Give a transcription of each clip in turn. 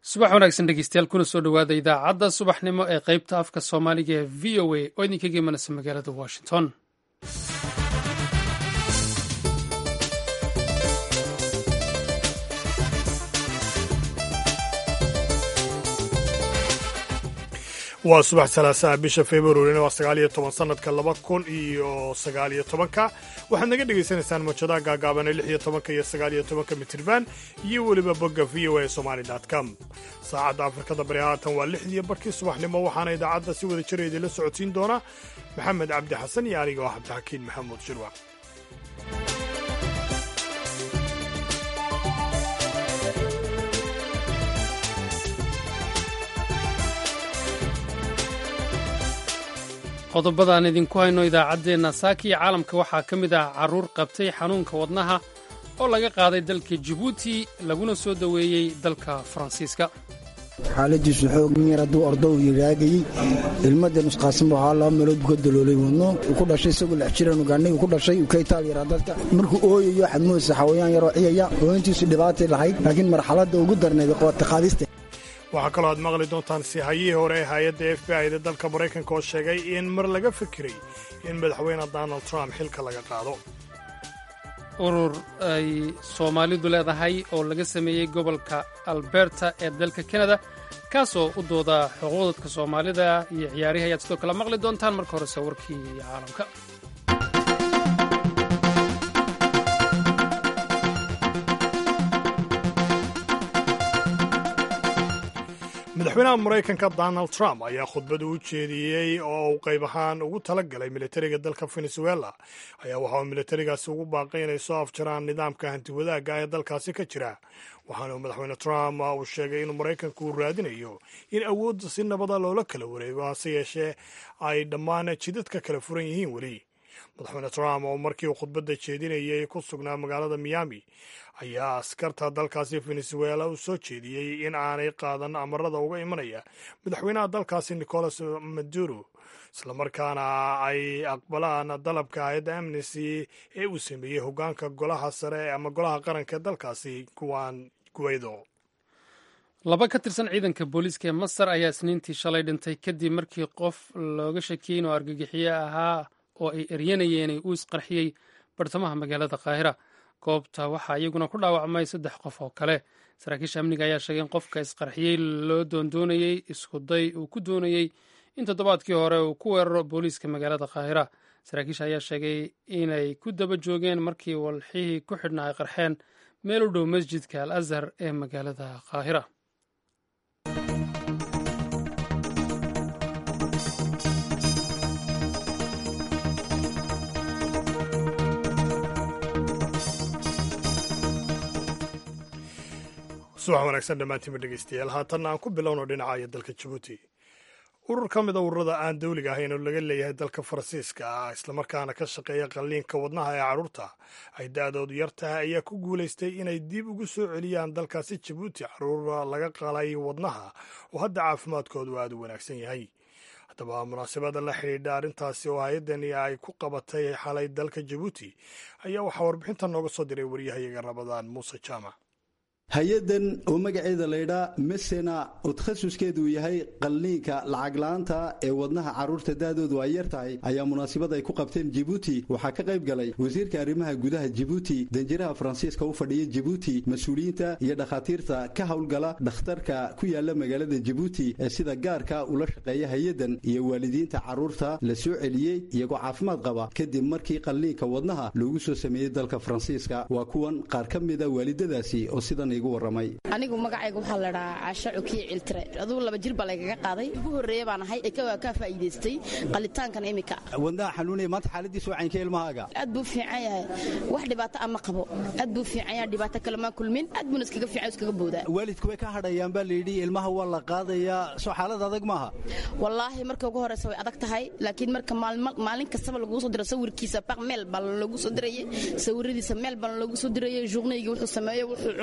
subax wanaagsan dhegeystayaal kuna soo dhowaada idaacadda subaxnimo ee qaybta afka soomaaliga ee v o a oo idinkaga imanaysa magaalada washington waa subax salaasaha bisha februarina waa sagaal iyo toban sanadka laba kun iyo sagaal iyo tobanka waxaad naga dhagaysanaysaan mawjadaha gaagaabane lix iyo tobanka iyo sagaal iyo tobanka mitirban iyo weliba bogga v o a somali com saacadda afrikada bari haatan waa lixdiiyo barkii subaxnimo waxaana idaacadda si wada jira idinla socodsiin doona maxamed cabdi xasan iyo aniga oo cabdixakiin maxamuud shirwac qodobada aan idinku hayno idaacaddeenna saaka iyo caalamka waxaa ka mid ah carruur qabtay xanuunka wadnaha oo laga qaaday dalka jibuuti laguna soo daweeyey dalka faransiiska xaaladiisu xoogin yar hadduu ordo uu yiraagayey ilmadda nusqaasanba waxaa laba meelood buu ka daloolay wadno uu ku dhashay isagoo lix jiran ugaanay uu ku dhashay uu ka itaal yaraa dadka markuu ooyayo waxaad moodaysa xawayaan yaroo ciyaya ooyintiisu dhibaatay lahayd laakiin marxaladda ugu darnayd qabata qaadista waxaa kaloo aad maqli doontaan sihayihii hore ee hay-adda f b i da dalka maraykanka oo sheegay in mar laga fikiray in madaxweyne donald trump xilka laga qaado urur ay soomaalidu leedahay oo laga sameeyey gobolka alberta ee dalka kanada kaasoo u dooda xuquuq dadka soomaalida iyo ciyaarihi ayaad sidoo kale maqli doontaan marka horese warkii caalamka madaxweynaha maraykanka donald trump ayaa khudbada u jeediyey oo uu qayb ahaan ugu tala galay militariga dalka venezuela ayaa waxa uu militarigaasi ugu baaqay inay soo afjaraan nidaamka hantiwadaagga ee dalkaasi ka jira waxaana madaxweyne trump uu sheegay inuu maraykanku uu raadinayo in awoodda si nabada loola kala wareego hase yeeshee ay dhammaan jidadka kala furan yihiin weli madaxweyne trump oo markii uu khudbadda jeedinayay ku sugnaa magaalada miami ayaa askarta dalkaasi venezuela u soo jeediyey in aanay qaadan amarada uga imanaya madaxweynaha dalkaasi nicolas maduro islamarkaana ay aqbalaan dalabka hay-adda amnesty ee uu sameeyey hogaanka golaha sare ama golaha qaranka ee dalkaasi kuwaan guweydo laba ka tirsan ciidanka booliiska ee masar ayaa isniintii shalay dhintay kadib markii qof looga shakiyey inuu argagixiye ahaa oo ay eryanayeen uu isqarxiyey bartamaha magaalada qaahira goobta waxaa iyaguna ku dhaawacmay saddex qof oo kale saraakiisha amniga ayaa sheegay in qofka isqarxiyey loo doondoonayey iskuday uu ku doonayey in toddobaadkii hore uu ku weeraro booliiska magaalada qaahira saraakiisha ayaa sheegay inay ku daba joogeen markii walxihii ku xidhnaa ay qarxeen meel u dhow masjidka al azhar ee magaalada qaahira subax wanaagsan dhammaantiinba dhegeystayaal haatanna aan ku bilowno dhinacayo dalka jabuuti urur ka mida ururada aan dawliga ahayn oo laga leeyahay dalka faransiiska ah islamarkaana ka shaqeeya qalliinka wadnaha ee carruurta ay da-doodu yar tahay ayaa ku guulaystay inay dib ugu soo celiyaan dalkaasi jabuuti carruur laga qalay wadnaha oo hadda caafimaadkoodu aada u wanaagsan yahay haddaba munaasabada la xidhiidha arrintaasi oo hay-addani ay ku qabatay xalay dalka jabuuti ayaa waxaa warbixinta nooga soo diray waryahayaga rabadaan muuse jaamac hay-addan oo magaceeda laydhaa mesena oo takhasuskeedu yahay qalliinka lacagla-aanta ee wadnaha carruurta daadoodu ay yar tahay ayaa munaasabad ay ku qabteen jibuuti waxaa ka qayb galay wasiirka arrimaha gudaha jibuuti danjiraha faransiiska u fadhiya jibuuti mas-uuliyiinta iyo dhakhaatiirta ka howlgala dhakhtarka ku yaala magaalada jibuuti ee sida gaarka ula shaqeeya hay-addan iyo waalidiinta carruurta la soo celiyey iyagoo caafimaad qaba kadib markii qalliinka wadnaha loogu soo sameeyey dalka faransiiska waa kuwan qaar ka mida waalidadaasi oo sidan anigu magacayga waxaa ladhahaa caasha cukiye ciltire adugu laba jir baa laygaga qaaday ugu horreeya baan ahay ee ka faa'iidaystay qalitaankan imika wadnaha xanuunaya maanta xaaladiisa wacaynka ilmahaaga aad buu fiican yahay wax dhibaato ama qabo aad buu fiican yahay dhibaato kale maa kulmin aad buuna iskaga fiican iskaga boodaa waalidku way ka hadhayaan baa layidhi ilmaha waa la qaadayaa soo xaalad adag maaha wallaahi marka ugu horeysa way adag tahay laakiin marka maalin kastaba laguu soo diro sawirkiisa baq meel baa loogu soo dirayay sawiradiisa meel baa loogu soo dirayay journeyga wuxuu sameeyo wuxuu cunayo siduu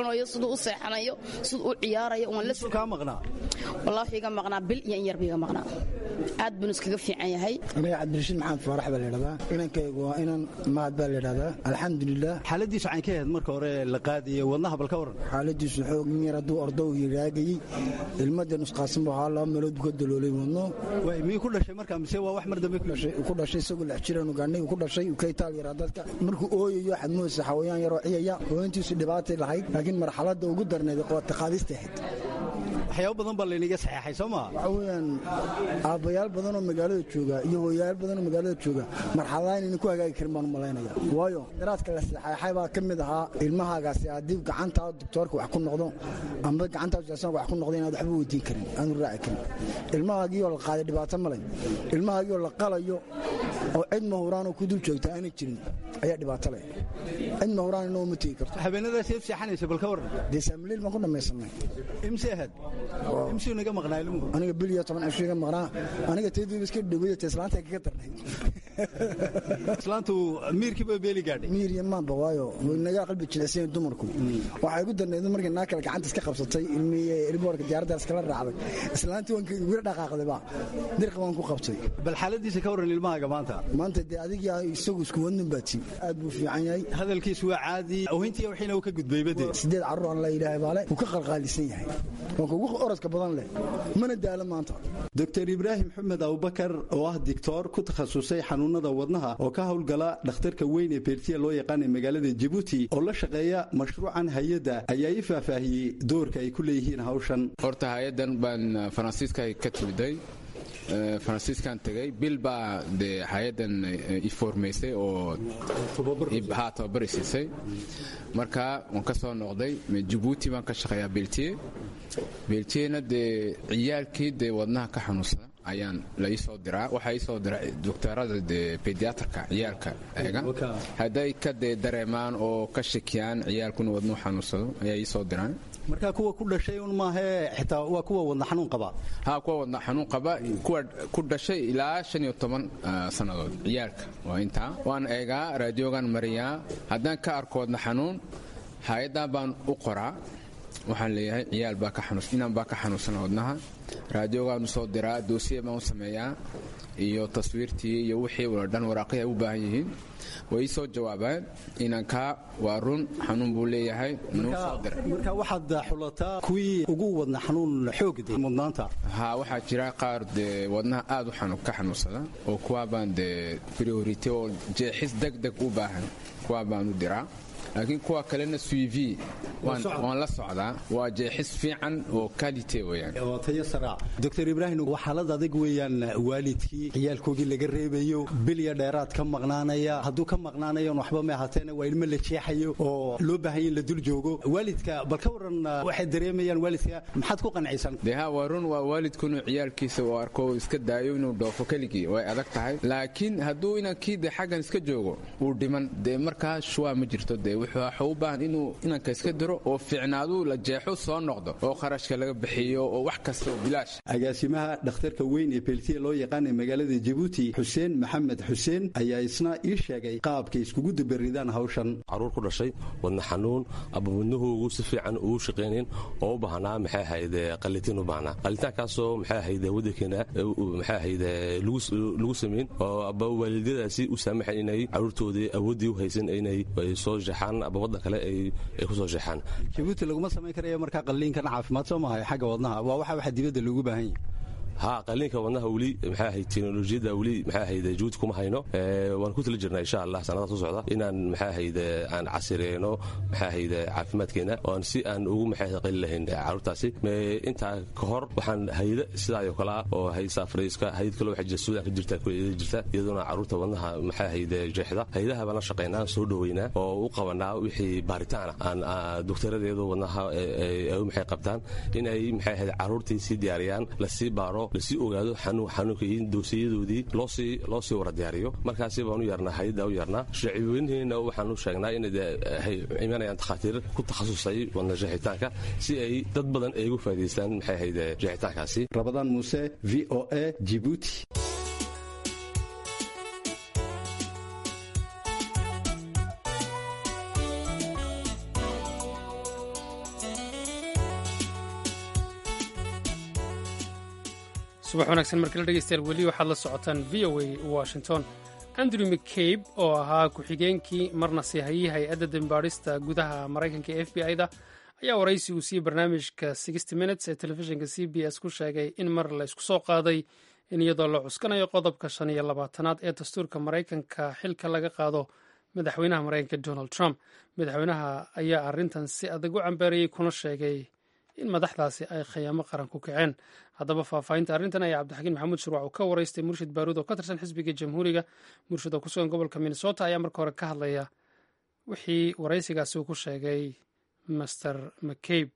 siduu u seexanayo siduu u ciyaarayo waan la kaa maqnaa wallahi wuxuu iga maqnaa bil iyo in yar buu iga maqnaa aad buu iskaga fiican yahay aniga cabdirashiid maxamed faarax baa layidhahdaa inankaygu waa inan mahad baa layidhahdaa alxamdulilah xaaladiisu cayn ka ahayd marka hore la qaadiye wadnaha bal ka waran xaaladiisu xoogin yar hadduu ordow yiraagayey ilmada nusqaasan buu ahaa laba meelood buu ka daloolay wadno way miyuu ku dhashay markaa mise waa wax mar dambe ku dhashay ku dhashay isagoo lex jiraan ugaanay ku dhashay uu ka itaal yaraa dadka markuu ooyayo waxaad moodaysa xawayaan yaroo ciyaya hooyantiisu dhibaatay lahayd laakiin marxaladda ugu darneed qaata qaadista ahayd waxyaabo badan baa laynaga saxeexay soo maa waxaa weeyaan aabbayaal badanoo magaalada jooga iyo hooyayaal badanoo magaalada jooga marxaladaha inayna ku hagaagi karin baan u malaynaya waayo daraadka la saxeexay baa ka mid ahaa ilmahaagaasi haddii gacantaa doktoorka wax ku noqdo amba gacantaa jasanka wax ku noqdo inaad waxba weydiin karin aanu raaci karin ilmahaagiioo la qaaday dhibaato ma leh ilmahaagiioo la qalayo oo cid mahuraanoo ku dul joogta aanay jirin ayaa dhibaato leh cid mahuraan inoo ma tegi karto habeenadaas eed seexanaysa bal ka waran dee saamiliil baan ku dhammaysanay imse ahayd imsuu naga maqnaa ilmuhu aniga bil iyo toban cisho iga maqnaa aniga tayduuba iska dhawaya ta islaanta kaga darnay islaantu miirkiiba beeli gaadhay miir iyo maanba waayo way naga qalbi jilicsan dumarku waxay igu darnayd markii naa kale gacanta iska qabsatay ilmihii riboorka diyaaradda iskala raacday islaantii waan igula dhaqaaqdayba dirqa waan ku qabtay bal xaaladiisa ka waran ilmahaaga maanta maanta dee adiga isagu isku wadnin baa tii aad buu fiican yahay hadalkiisu waa caadi awhintii wixiina uu ka gudbayba dee sideed carruur aan la yidhaahay baale wuu ka qalqaalisan yahay waa kugu orodka badan leh mana daalo maanta doctor ibraahim xumed abubakar oo ah dictoor ku takhasusay xanuunada wadnaha oo ka howlgala dhakhtarka weyn ee beertiya loo yaqaanay magaalada jabuuti oo la shaqeeya mashruucan hay-adda ayaa ii faahfaahiyey doorka ay ku leeyihiin hawshan horta hay-addan baan faransiiska ka timiday faransiiskan tegay bil baa dee hay-addan iformaysay oo ha tababari siisay marka waan ka soo noqday jabuuti baan ka shaqeeyaa beltiye beltiyena dee ciyaalkii dee wadnaha ka xanuunsada ayaan la ii soo diraa waxaa ii soo dira doktorada dee bediatrka ciyaalka eega hadday ka dee dareemaan oo ka shakiyaan ciyaalkuna wadnuhu xanuunsado ayaa ii soo diraan marka kuwa ku dhashay un maahee xitaa waa kuwa wadna xanuun qaba ha kuwa wadna xanuun qaba kuwa ku dhashay ilaa shan iyo toban sannadood ciyaalka waa intaa waan eegaa raadiogan mariyaa haddaan ka arko wadna xanuun hay-addan baan u qoraa waxaan leeyahay ciyaal baa ka xanuus inaan baa ka xanuunsana wadnaha raadiogaanu soo diraa doosiya baan u sameeyaa iyo taswiirtii iyo wixii wala dhan waraaqihii ay u baahan yihiin way ii soo jawaabaan inankaa waa run xanuun buu leeyahay nuu soo dira marka waxaad xulataa kuwii ugu wadna xanuun xoogde mudnaanta ha waxaa jira qaar dee wadnaha aad u ka xanuunsada oo kuwaa baan dee priority oo jeexis deg deg u baahan kuwaa baan u diraa laakiin kuwa kalena suivi waan la socdaa waa jeexis fiican oo kalite weyaan oo tayo saraa doctor ibraahim waa xaalad adag weeyaan waalidkii ciyaalkoogii laga reebayo bilya dheeraad ka maqnaanaya hadduu ka maqnaanayon waxba ma ahaateena waa ilmo la jeexayo oo loo baahanya in la dul joogo waalidka bal ka waran waxay dareemayaan waalidka maxaad ku qancaysan dee ha waa run waa waalidku inuu ciyaalkiisa uu arko iska daayo inuu dhoofo keligii way adag tahay laakiin hadduu inankii dee xaggan iska joogo uu dhiman dee markaa shuwaa ma jirto dee wuxuu u baahan inuu inanka iska diro oo fiicnaaduu la jeexo soo noqdo oo kharashka laga bixiyo oo wax kasta oo bilaash agaasimaha dhakhtarka weyn ee beeltiya loo yaqaanay magaalada jabuuti xuseen maxamed xuseen ayaa isna ii sheegay qaabkay iskugu dabaridaan hawshan caruur ku dhashay wadna xanuun aba wadnahoogu si fiican ugu shaqaynayn oo u baahnaa maxay ahayde qalitiin u baahnaa qalitaankaasoo maxay ahayde waddankeena maxay ahayde lagu samayn oo aba waalidadaasi u saamaxayn inay caruurtoodii awooddii u haysan inay soo jeexaan aba waddan kale ay ku soo jeexaan jabuuti laguma samayn karaya markaa qalliinkan caafimaad soo mahay xagga wadnaha waa waxa waxa dibadda loogu baahan yahay ha qaliinka wadnaha weli maxay ahayd teknolojiyadda weli maxay ahayd jabuuti kuma hayno waan ku tala jirnaa insha allah sanadaha soo socda inaan maxay ahayd aan casireyno maxay ahayd caafimaadkeena oon si aan ugu maxay ahayd qali lahayn caruurtaasi intaa ka hor waxaan hayada sidaa oo kale ah oo haysa afriiska hayad kale waxa jirta suudaan ka jirta kuleeda jirta iyadoona caruurta wadnaha maxay ahayd jeexda hayadaha baan la shaqaynaa soo dhaweynaa oo u qabanaa wixii baaritaana aan doktoradeedu wadnaha ay maxay qabtaan inay maxay ahayd caruurtii sii diyaariyaan lasii baaro lasii ogaado xanuunka iyo doosiyadoodii loo sii wara diyaariyo markaasi baan u yeernaa hayadda u yeernaa shacibweynaheena waxaan u sheegnaa inay imanayaan takhaatiir ku takhasusay wadna jeexitaanka si ay dad badan ay ugu faa'idaystaan maxay ahayd jeexitaankaasi rabadaan muuse v o a jibuuti subax wanaagsan markala dhegeystayaal weli waxaad la socotaan v o a washington andrew mccabe oo ahaa ku-xigeenkii marna siihayey hay-adda dembaadhista gudaha maraykanka e f b i-da ayaa waraysi uu siiyey barnaamijka sixty minutes ee telefishinka c b s ku sheegay in mar la isku soo qaaday in iyadoo la cuskanayo qodobka shan iyo labaatanaad ee dastuurka maraykanka xilka laga qaado madaxweynaha maraykanka donald trump madaxweynaha ayaa arrintan si adag u cambeerayey kuna sheegay in madaxdaasi ay khayaamo qaran ku kaceen haddaba faahfaahinta arrintan ayaa cabdixakiin maxamuud shurwac uu ka waraystay murshid baaruud oo ka tirsan xisbiga jamhuuriga murshid oo ku sugan gobolka minnesota ayaa marka hore ka hadlaya wixii waraysigaasi uu ku sheegay master mccabe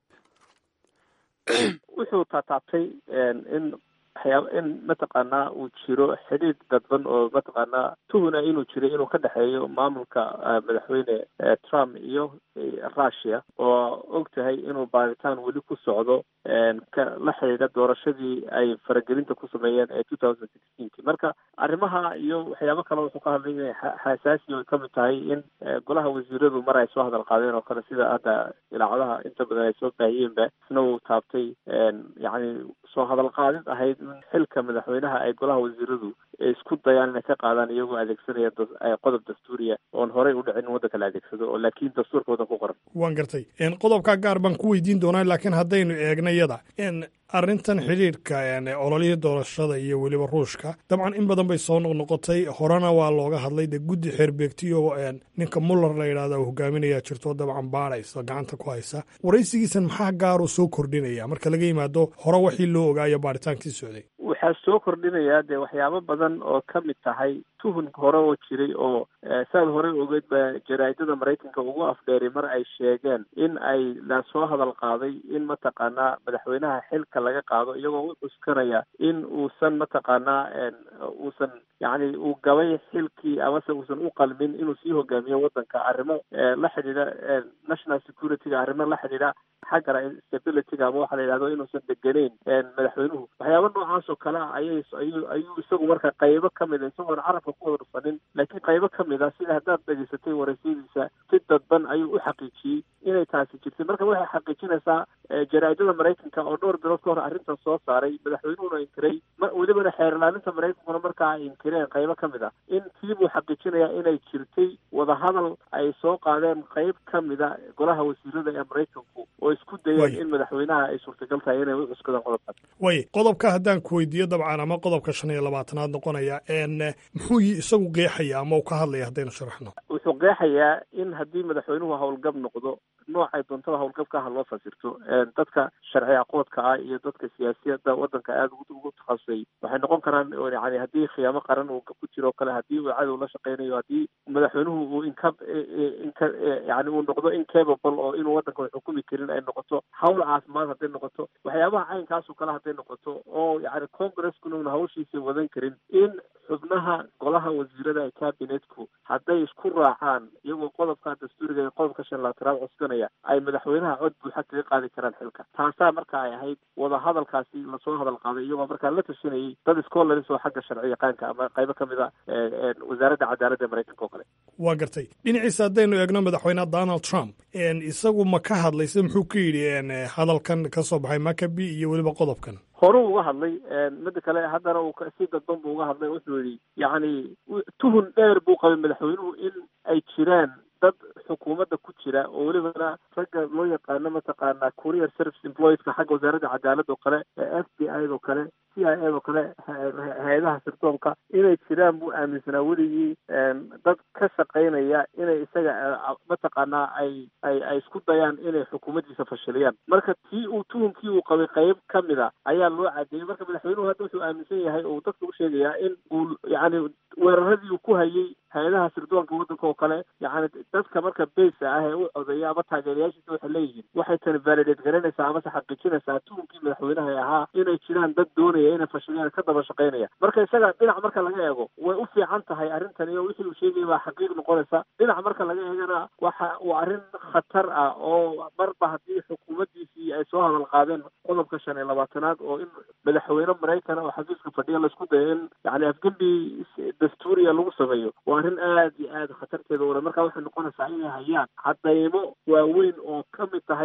wuxuu taataabtay in waxyaaba in mataqaanaa uu jiro xidhiidh dadban oo mataqaanaa tuhuna inuu jiro inuu ka dhexeeyo maamulka madaxweyne trump iyo russia oo og tahay inuu baaritaan weli ku socdo ka la xidhiidha doorashadii ay faragelinta ku sameeyeen ee two thousand sixteenki marka arrimaha iyo waxyaabo kale wuxuu ka hadlay inay xasaasi ay kamid tahay in golaha wasiiradu mar ay soo hadal qaadeen oo kale sida hadda ilaacadaha inta badan ay soo baahiyeenba isna uu taabtay yacni soo hadal qaadid ahayd in xilka madaxweynaha ay golaha wasiiradu isku dayaan inay ka qaadaan iyagoo adeegsanaya qodob dastuuriya oon horey u dhicin in waddanka la adeegsado oo laakiin dastuurka waddan ku qoran waan gartay qodobkaa gaar baan ku weydiin doonaa laakiin haddaynu eegna yada arrintan xidhiidhka ololihii doorashada iyo weliba ruushka dabcan in badan bay soo noqnoqotay horena waa looga hadlay dee guddi xeerbeegtiyo ninka muller la yidhahda uu hogaaminayaa jirto dabcan baadhaysa gacanta ku haysa waraysigiisan maxaa gaaroo soo kordhinaya marka laga yimaado hore waxii loo ogaayo baaritaankii socday waxaa soo kordhinayaa dee waxyaabo badan oo ka mid tahay tuhun hore oo jiray oo saad horey ogeed ba jaraa'idada maraykanka ugu afdheeray mar ay sheegeen in ay la soo hadal qaaday in mataqaanaa madaxweynaha xilka laga qaado iyagoo u cuskanaya in uusan mataqaanaa uusan yacni uu gabay xilkii amase uusan u qalmin inuu sii hogaamiyo waddanka arrimo la xidhiidha national security-ga arrimo la xidhiidha xagga stability-ga ama waxa la yidhahdo inuusan degeneyn madaxweynuhu waxyaaba noocaas oo kale ah ayay ayuu ayuu isagu marka qaybo ka mid a isagoon carabka ku wada dhufanin laakiin qaybo ka mid a sida haddaad dhegaysatay waraysadiisa si dadban ayuu u xaqiijiyey inay taasi jirtay marka waxay xaqiijinaysaa jaraa'idada maraykanka oo dhowr bilood ka hor arrintan soo saaray madaxweynuhuna inkiray welibana xeer ilaalinta maraykankuna markaa ay inkireen qaybo ka mid a in tii buu xaqiijinayaa inay jirtay wadahadal ay soo qaadeen qayb ka mid a golaha wasiirada ee maraykanku oo isku dayeen in madaxweynaha ay suurtagal tahay inay u cuskadaan qodobkaas way qodobka haddaan ku weydiiyo dabcan ama qodobka shan iyo labaatanaad noqonaya muxuu isagu qeexaya ama uu ka hadlaya haddaynu sharaxno wuxuu qeexayaa in haddii madaxweynuhu howlgab noqdo noocay doontada howlgabka ha loo fasirto dadka sharci aqoodka ah iyo dadka siyaasiyadda waddanka aada ugu takhasusay waxay noqon karaan yani haddii khiyaamo qaran uu ku jiro o kale haddii uu cadow la shaqeynayo haddii madaxweynuhu uu inka inka yani uu noqdo incapable oo inuu waddanka xukumi karin ay noqoto hawl caafimaad hadday noqoto waxyaabaha caynkaasoo kale hadday noqoto oo yani congreskuna una hawshiisa wadan karin in xubnaha golaha wasiirada ee cabinetku hadday isku raacaan iyagoo qodobka dastuuriga ee qodobka shan laatanaad cuskanaya ay madaxweynaha cod buuxa kaga qaadi karaan xilka taasaa marka ay ahayd wada hadalkaasi lasoo hadal qaaday iyagoo markaa la tashanayay dad scholars oo xagga sharci yaqaanka ama qaybo ka mid a wasaaradda cadaaladda ee maraykanka oo kale waa gartay dhinaciisa haddaynu eegno madaxweyneha donald trump isagu ma ka hadlayse muxuu ka yidhi hadalkan ka soo baxay makabi iyo weliba qodobkan horuu uga hadlay mida kale haddana uu si dadban buu uga hadlay wuxuu yidhi yacni tuhun dheer buu qabay madaxweynuhu in ay jiraan dad xukuumadda ku jira oo welibana ragga loo yaqaano mataqaanaa courier service employeska xagga wasaaradda cadaaladda oo kale f b i oo kale c i a oo kale hay-adaha sirdoonka inay jiraan buu aaminsanaa weligii dad ka shaqaynaya inay isaga mataqaanaa ay ay ay isku dayaan inay xukuumaddiisa fashiliyaan marka tii uu tuhunkii uu qabay qayb ka mid a ayaa loo cadeeyey marka madaxweynuhu hadda wuxuu aaminsan yahay oo dadka u sheegayaa in uu yacni weeraradii uu ku hayay hay-adaha sirdoonka waddanka oo kale yacni dadka marka beysa ah ee u codeeya ama taageerayaashiisa waxay leeyihiin waxay tani validate garanaysaa amase xaqiijinaysaa tuhunkii madaxweynaha ee ahaa inay jiraan dad doonaya inay fashiliyaan ka daba shaqaynaya marka isaga dhinac marka laga eego way u fiican tahay arrintan iyo wixii uu sheegaya baa xaqiiq noqonaysa dhinac marka laga eegana waxa uu arrin khatar ah oo marba haddii xukuumaddiisii ay soo hadal qaadeen qodobka shan iyo labaatanaad oo in madaxweyne maraykana oo xafiiska fadhiya laisku dayo in yani afgembi dastuuriya lagu sameeyo waa arrin aad iyo aad khatarteeda ule marka waxay noqonaysaa inay hayaan cadaymo waaweyn oo ka mid tahay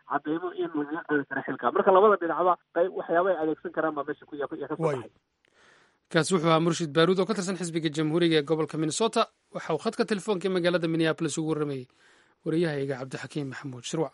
cadeymo in lagaga qaadi kara xilka marka labada dhinacba qayb waxyaaba ay adeegsan karaan baa meesha ku ya ka soo baxay kaasi wuxuu ahaa murshid baaruud oo ka tirsan xisbiga jamhuuriga ee gobolka minnesota waxa uu khadka telefoonka ee magaalada minneabolis ugu warramayey wariyahayga cabdixakiim maxamuud shirwac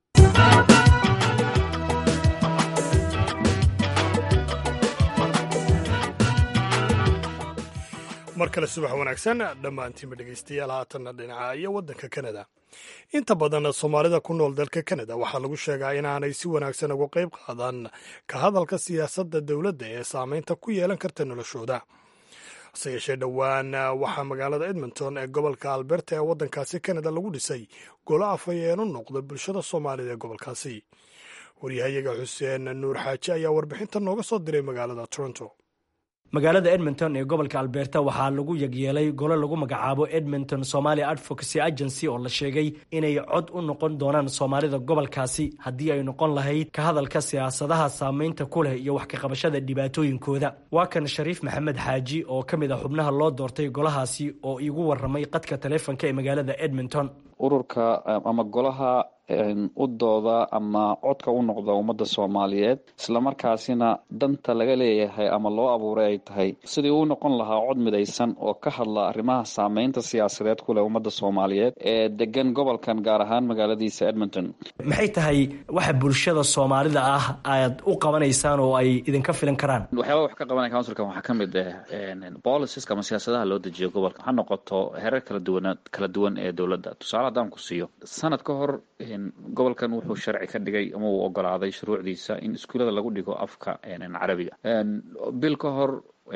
mar kale subax wanaagsan dhammaantiinba dhegaystayaal haatanna dhinaca iyo waddanka kanada inta badan soomaalida ku nool dalka kanada waxaa lagu sheegaa inaanay si wanaagsan uga qayb qaadan ka hadalka siyaasadda dowladda ee saameynta ku yeelan karta noloshooda hase yeeshee dhowaan waxaa magaalada edmonton ee gobolka alberta ee waddankaasi kanada lagu dhisay golo afhayeenu noqda bulshada soomaalida ee gobolkaasi waryahayaga xuseen nuur xaaji ayaa warbixinta nooga soo diray magaalada toronto magaalada edmonton ee gobolka alberta waxaa lagu yagyeelay golo lagu magacaabo edmonton somalia advocacy agency oo la sheegay inay cod u noqon doonaan soomaalida gobolkaasi haddii ay noqon lahayd ka hadalka siyaasadaha saameynta ku leh iyo wax ka qabashada dhibaatooyinkooda waa kan shariif maxamed xaaji oo ka mid a xubnaha loo doortay golahaasi oo iigu waramay qadka taleefonka ee magaalada edmonton ururka ama golaha u dooda ama codka u noqda ummadda soomaaliyeed islamarkaasina danta laga leeyahay ama loo abuuray ay tahay sidii uu noqon lahaa cod midaysan oo ka hadla arrimaha saameynta siyaasadeed ku leh ummadda soomaaliyeed ee degan gobolkan gaar ahaan magaaladiisa edmonton maxay tahay waxa bulshada soomaalida ah aad u qabanaysaan oo ay idinka filan karaan waxyaaba wax ka qabanaya counsilkan waxaa ka mid ah boliciska ama siyaasadaha loo dejiyo gobolka ha noqoto hereer kala duwan kala duwan ee dowladda tusaale haddaan ku siiyo sanad ka hor gobolkan wuxuu sharci ka dhigay ama uu ogolaaday shuruucdiisa in iskuullada lagu dhigo afka carabiga bil ka hor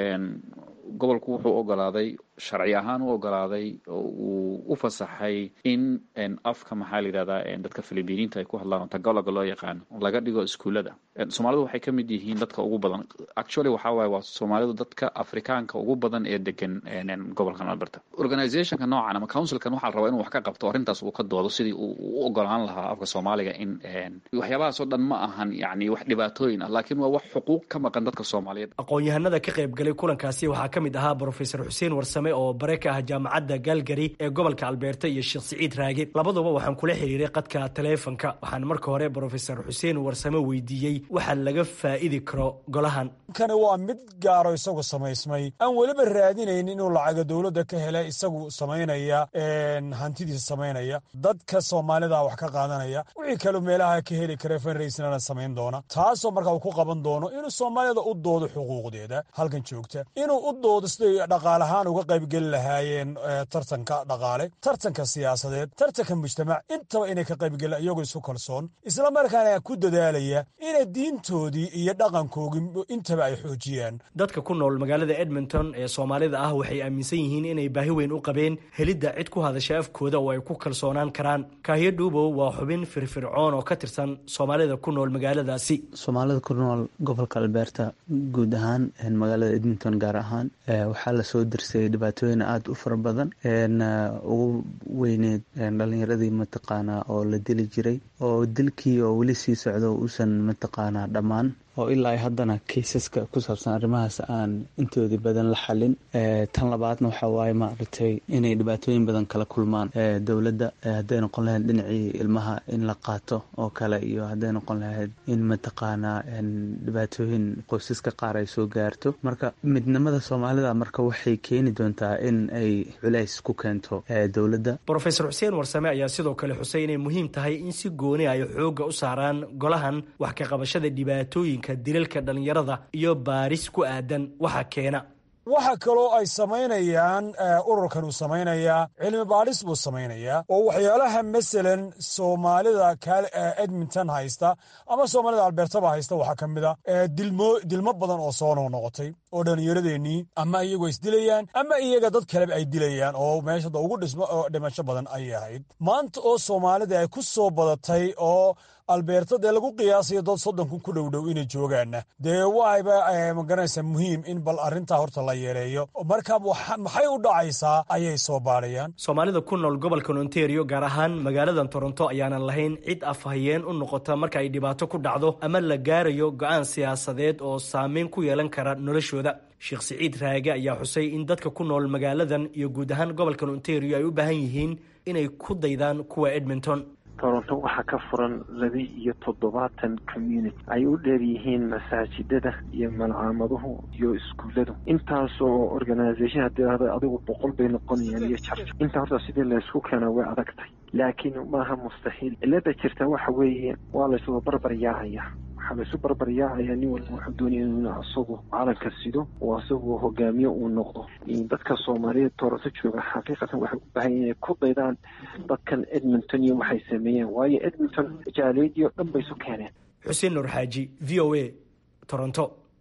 gobolku wuxuu ogolaaday sharci ahaan u ogolaaday uu u fasaxay in afka maxaa la yidhahdaa dadka filibiiniinta ay ku hadlaan oo tagaloga loo yaqaano laga dhigo iskuullada soomaalidu waxay ka mid yihiin dadka ugu badan actually waxaa waaye waa soomaalidu dadka afrikaanka ugu badan ee degan gobolkan alberta organizationka noocan ama councilkan waxaa la rabaa inuu wax ka qabto arrintaas uu ka doodo sidii uu u ogolaan lahaa afka soomaaliga in waxyaabahaas oo dhan ma ahan yani wax dhibaatooyin ah laakiin waa wax xuquuq ka maqan dadka soomaaliyeed aqoon-yahanada ka qaybgalay kulankaasi waxaa ka mid ahaa brofesor xuseen warsame oo bare ka ah jaamacadda galgari ee gobolka albeerta iyo sheekh siciid raage labaduba waxaan kula xiriiray qadka taleefonka waxaan marka hore brofesor xuseen warsame weydiiyey waxa laga faa'idi karo golahan kani waa mid gaaro isagu samaysmay aan weliba raadinayn inuu lacaga dowladda ka hele isagu samaynaya hantidiisa samaynaya dadka soomaalida wax ka qaadanaya wixii kaloo meelaha ka heli kara fanraysnana samayn doona taasoo markaa uu ku qaban doono inuu soomaalida u doodo xuquuqdeeda halkan joogta inuu u doodo siday dhaqaalahaan uga qaybgeli lahaayeen tartanka dhaqaale tartanka siyaasadeed tartanka mujtamac intaba inay ka qaybgelaan iyagoo isu kalsoon isla markaana ku dadaalaya inay diintoodii iyo dhaqankoogii intaba ay xoojiyaan dadka ku nool magaalada edmonton ee soomaalida ah waxay aaminsan yihiin inay baahi weyn u qabeen helidda cid ku hadasha afkooda oo ay ku kalsoonaan karaan kaahiyo dhuubow waa xubin firfircoon oo ka tirsan soomaalida ku nool magaaladaasi soomaalida ku nool gobolka albeerta guud ahaan magaalada edmonton gaar ahaan waxaa lasoo dirsay dhibaatooyin aada u fara badan ugu weyneed dhalinyaradii mataqaanaa oo la dili jiray oo dilkii oo weli sii socdo uusan mataqaanaa dhammaan oo ilaa ay haddana kaysaska ku saabsan arrimahaas aan intoodii badan la xalin tan labaadna waxaa waaye maaragtay inay dhibaatooyin badan kala kulmaan dowladda hadday noqon lahayd dhinacii ilmaha in la qaato oo kale iyo hadday noqon lahayd in mataqaanaa dhibaatooyin qoysaska qaar ay soo gaarto marka midnimada soomaalida marka waxay keeni doontaa in ay culays ku keento dowladda brofesor xuseen warsame ayaa sidoo kale xusay inay muhiim tahay in si gooni ay xoogga u saaraan golahan wax ka qabashada dhibaatooyinka dilalka dhallinyarada iyo baaris ku aadan waxa keena waxa kaloo ay samaynayaan ururkan uu samaynayaa cilmi baadhis buu samaynayaa oo waxyaalaha masalan soomaalida edmonton haysta ama soomaalida albeertaba haysta waxaa ka mid a dilmo badan oo soo noqnoqotay oo dhallinyaradeenii ama iyagoo isdilayaan ama iyaga dad kaleba ay dilayaan oo meeshada ugu dhimasho badan ayay ahayd maanta oo soomaalida ay ku soo badatay oo albeerta dee lagu qiyaasayo dad soddon kun ku dhowdhow inay joogaanna dee waayba magaranaysaa muhiim in bal arrintaa horta la yeeleeyo marka maxay u dhacaysaa ayay soo baadhayaan soomaalida ku nool gobolkan ontario gaar ahaan magaaladan toronto ayaanan lahayn cid afhayeen u noqota marka ay dhibaato ku dhacdo ama la gaarayo go-aan siyaasadeed oo saameyn ku yeelan kara noloshooda sheekh siciid raage ayaa xusay in dadka ku nool magaaladan iyo guud ahaan gobolkan ontario ay u baahan yihiin inay ku daydaan kuwa edmonton toronto waxaa ka furan laba iyo toddobaatan community ay u dheer yihiin masaajidada iyo malcaamaduhu iyo iskuulladu intaasoo organisation haddii ahda adigu boqol bay noqonayaan iyo jarj intaa horta sidii laysku keena way adagtay laakiin maaha mustaxiil cilada jirta waxa weeye waa laysuga barbar yaacaya waxaa laysu barbar yaacaya nin walba wuxuu doonaya inuu asagu calanka sido oo asagu hogaamiye uu noqdo dadka soomaaliyeed toronto jooga xaqiiqatan waxay u baahan inay ku daydaan dadkan edmonton iyo waxay sameeyeen waayo edmonton jaaleediyo dhan bay isu keeneen xuseen nuur xaaji v o a toronto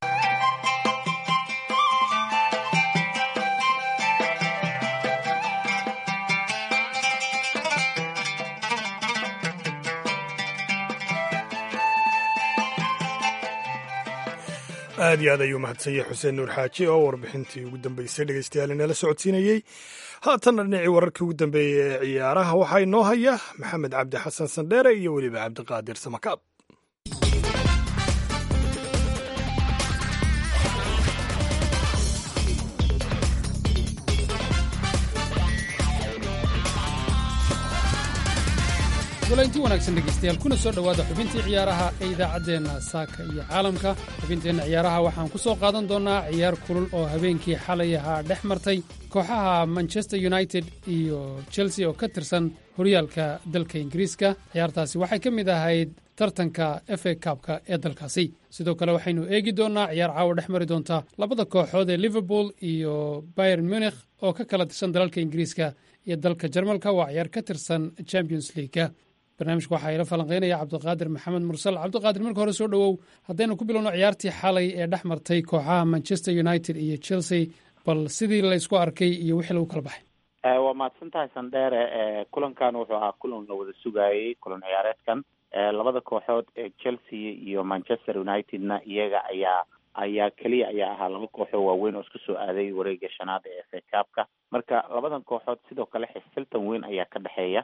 aad iyo aad ayuu mahadsanyay xuseen nuur xaaji oo warbixintii ugu dambeysay dhegeystayaal inala socodsiinayey haatanna dhinacii wararkii ugu dambeeyey ee ciyaaraha waxaa inoo haya maxamed cabdi xasan sandheere iyo weliba cabdiqaadir samakaab golaynti wanaagsan dhegaystayaal kuna soo dhowaada xubintii ciyaaraha ee idaacaddeenna saaka iyo caalamka xubinteenna ciyaaraha waxaan ku soo qaadan doonnaa ciyaar kulul oo habeenkii xalay ahaa dhex martay kooxaha manchester united iyo chelsea oo ka tirsan horyaalka dalka ingiriiska ciyaartaasi waxay ka mid ahayd tartanka f a kabka ee dalkaasi sidoo kale waxaynu eegi doonnaa ciyaar caawa dhex mari doonta labada kooxood ee liverpool iyo bayern munikh oo ka kala tirsan dalalka ingiriiska iyo dalka jarmalka waa ciyaar ka tirsan champions leaguega barnaamijka waxaa ila falanqeynaya cabdiqaadir maxamed mursal cabdiqaadir marka hore soo dhowow haddaynu ku bilowno ciyaartii xalay ee dhex martay kooxaha manchester united iyo chelsea bal sidii laysku arkay iyo wixii lagu kala baxay waa mahadsan tahay sandheere kulankan wuxuu ahaa kulan la wada sugaayey kulan ciyaareedkan labada kooxood ee chelsea iyo manchester unitedna iyaga ayaa ayaa keliya ayaa ahaa laba kooxoo waaweyn oo isku soo aaday wareega shanaad ee f a kabka marka labadan kooxood sidoo kale xifiltan weyn ayaa ka dhexeeya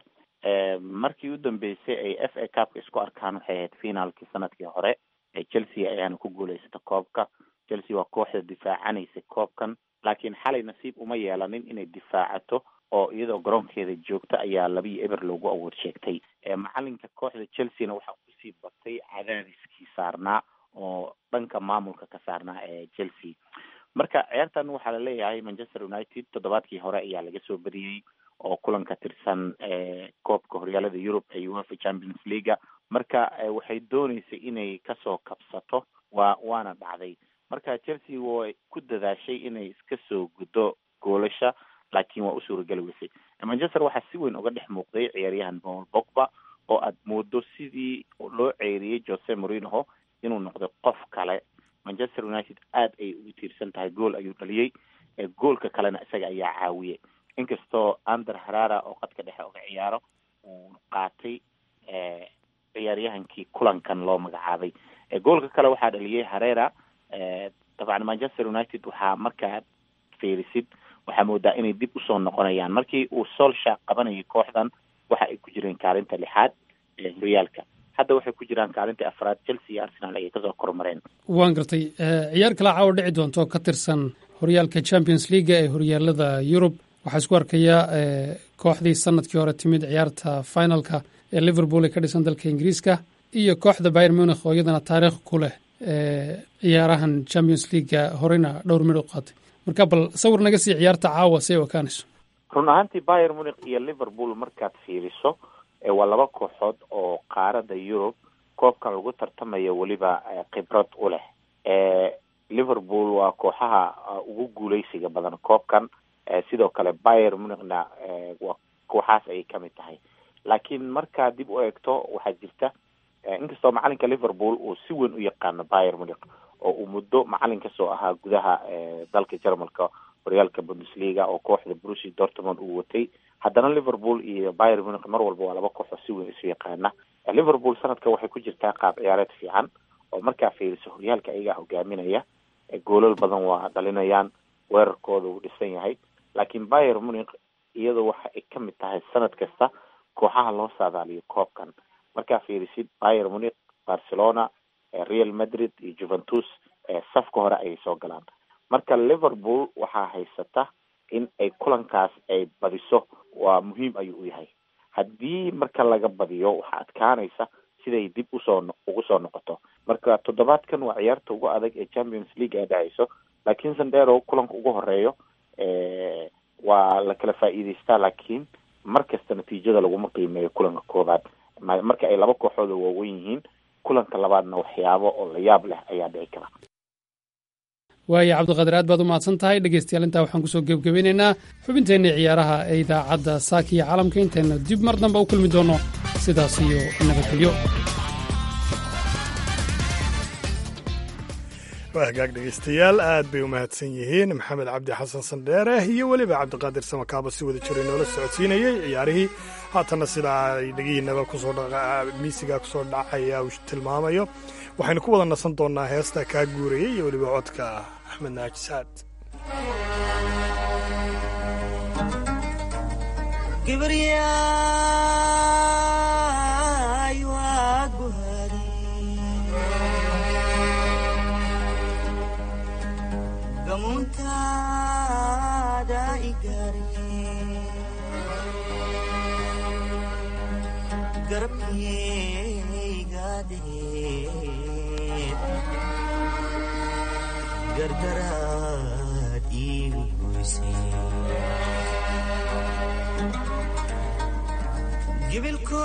markii u dambeysay ay f a cupka isku arkaan waxay ahayd finaalkii sanadkii hore ee chelsea ayaana ku guuleysata koobka chelsea waa kooxda difaacanaysa koobkan laakiin xalay nasiib uma yeelanin inay difaacato oo iyadoo garoonkeeda joogta ayaa labiyo eber loogu awood sheegtay macalinka kooxda chelseana waxaa kusii batay cadaadiskii saarnaa oo dhanka maamulka ka saarnaa ee chelsea marka ciyaartan waxaa laleeyahay manchester united toddobaadkii hore ayaa laga soo badiyey oo kulan ka tirsan koobka horyaalada yurub ee uefa champions leaga marka waxay dooneysay inay kasoo kabsato waa waana dhacday marka chelsea way ku dadaashay inay iska soo guddo goolasha laakiin waa u suurageli weysay manchester waxaa si weyn uga dhex muuqday ciyaaryahan paul bogba oo aad moodo sidii loo ceeriyey jose morinoho inuu noqday qof kale manchester united aad ay ugu tiirsan tahay gool ayuu dhaliyey goolka kalena isaga ayaa caawiyey inkastoo ander harara oo qadka dhexe uga ciyaaro uu qaatay ciyaaryahankii kulankan loo magacaabay goolka kale waxaa dhaliyey harera dabcan manchester united waxaa markaa fiirisid waxaa moodaa inay dib usoo noqonayaan markii uu solsha qabanayay kooxdan waxa ay ku jireen kaalinta lixaad ee horyaalka hadda waxay ku jiraan kaalinta afraad chelsea iyo arsenal ayay kasoo kormareen waan gartay ciyaar kale caawa dhici doonto ka tirsan horyaalka champions leaga ee horyaalada yurub waxaa isku arkayaa kooxdii sanadkii hore timid ciyaarta finalka ee liverpool ee ka dhisan dalka ingiriiska iyo kooxda bayer munikh oo iyadana taariikh ku leh ciyaarahan champions leaga horeyna dhowr midh u qaatay marka bal sawir naga sii ciyaarta caawa si ay ekaanayso run ahaantii bayer munikh iyo liverpool markaad fiiriso waa laba kooxood oo qaarada yurub koobkan lagu tartamayo weliba khibrad u leh liverpool waa kooxaha ugu guuleysiga badan koobkan sidoo kale bayer munichna waa kooxaas ayay kamid tahay laakiin markaa dib u eegto waxaa jirta inkastoo macalinka liverpool uu si weyn u yaqaano bayer munich oo uu muddo macalin kasoo ahaa gudaha dalka jarmalka horyaalka bundesliga oo kooxda brusi dortmond uu watay haddana liverpool iyo bayer munich mar walba waa laba koox oo si weyn isu yaqaana liverpool sanadka waxay ku jirtaa qaab ciyaareed fiican oo markaa fiiriso horyaalka ayagaa hogaaminaya goolal badan waa dhalinayaan weerarkooda uu dhisan yahay laakiin bayer munich iyadoo waxa ay kamid tahay sanad kasta kooxaha loo saadaaliyo koobkan markaa fiirisid bayer munich barcelona real madrid iyo juventus safka hore ayay soo galaan marka liverpool waxaa haysata in ay kulankaas ay badiso waa muhiim ayuu u yahay haddii marka laga badiyo waxaa adkaanaysa siday dib usoo ugu soo noqoto marka toddobaadkan waa ciyaarta ugu adag ee champions league ay dhacayso laakiin sandero kulanka ugu horeeyo waa la kala faa'iidaystaa laakiin mar kasta natiijada laguma qiimeeyo kulanka koobaad marka ay laba kooxood oo waaweyn yihiin kulanka labaadna waxyaabo oo la yaab leh ayaa dhici kara waaya cabdiqaadir aad baad u mahadsan tahay dhegeystayaal intaa waxaan kusoo gebgebeynaynaa xubinteenna ciyaaraha ee idaacadda saaka iyo caalamka intayna dib mar dambe u kulmi doono sidaas iyo nabadgelyo waa hagaag dhegaystayaal aad bay u mahadsan yihiin maxamed cabdi xasan sandheere iyo weliba cabdiqaadir samakaaba si wada jiray noola socodsiinayey ciyaarihii haatanna sidaa ay dhegihiinaba kusoo miisiga kusoo dhacaya uu tilmaamayo waxaynu ku wada nasan doonnaa heesta kaa guurayay iyo weliba codka axmed naaji saad gamuntaada igare garabkaygaadee gardaraad iigu goysay gibilko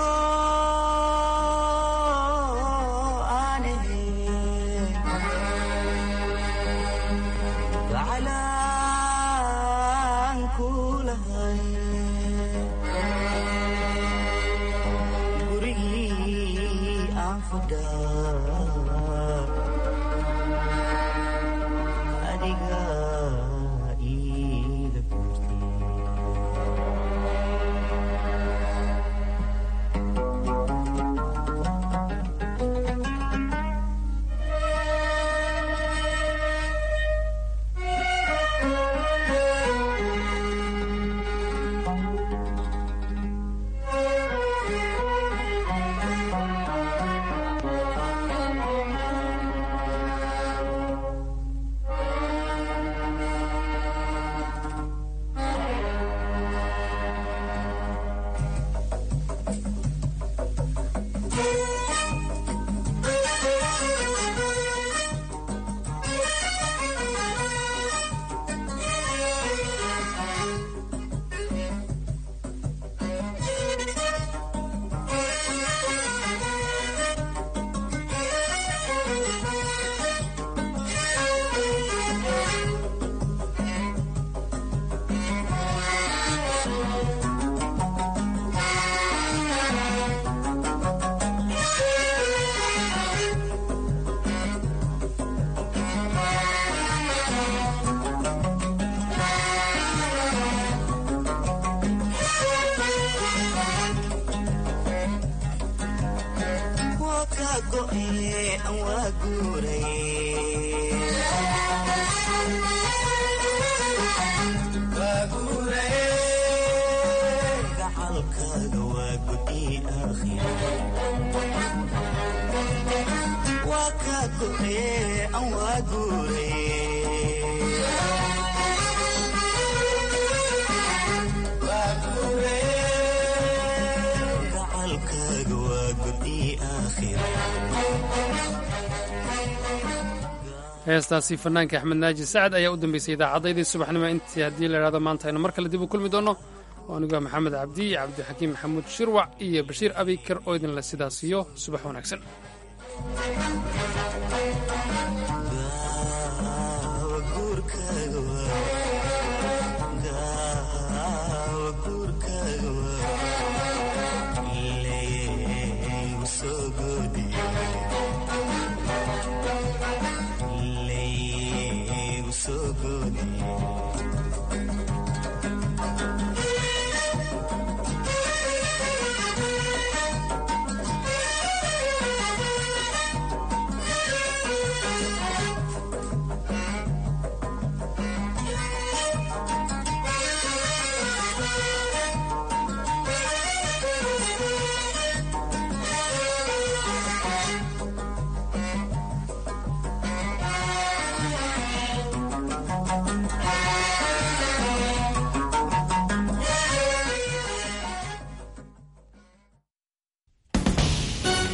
heestaasi fanaanka axmed naaji sacad ayaa u dambeysay idaacaddaydii subaxnimo intii haddii la idhahdo maanta aynu mar kale dib u kulmi doonno oo aniguaa maxamed cabdi cabdixakiim maxamuud shirwac iyo bashiir abikar oo idinle sidaas iyo subax wanaagsan guurkaaga